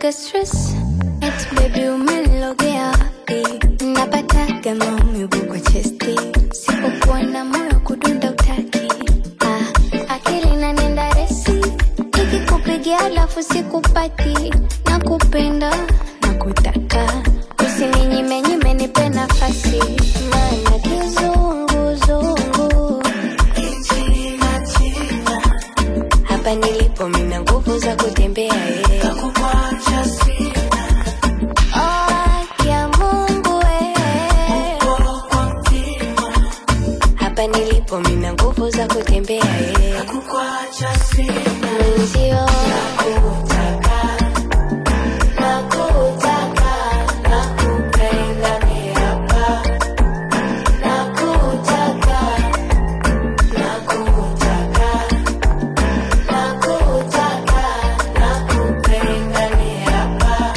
naga stress eti baby umenilogea wapi napataga maumivu kwa chesti sipokuwa na moyo kudunda utaki ah, akili nanenda resi ikikupigia alafu sikupati na kupenda na kutaka usininyime nipe nafasi maana kizunguzungu hapa nilipo mina nguvu za kutembea eh. Oh, ya Mungu eh. hapa nilipo mina nguvu za kutembea eh. mwenzio nakutaka nakupenda ni hapa nakutaka nakutaka nakutaka nakupenda ni hapa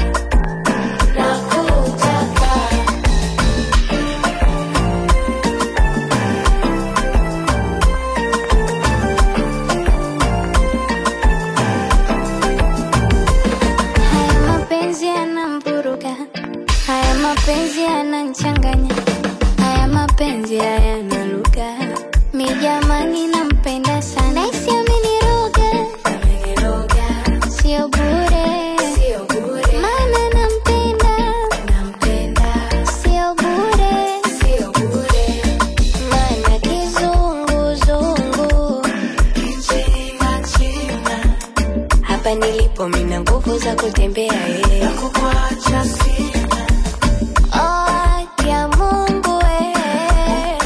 nakutaka Haya mapenzi yanamvuruga, haya mapenzi yananchanganya, haya mapenzi hayana lugha. Mi jamani, nampenda sana, isi ameniroga, sio bure, maana nampenda, sio bure, maana kizunguzungu hapa nilipo mina nguvu za kutembea eh. Oh, ya Mungu eh.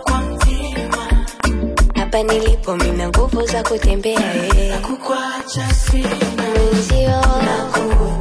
hapa nilipo mina nguvu za kutembea eh. mwenzio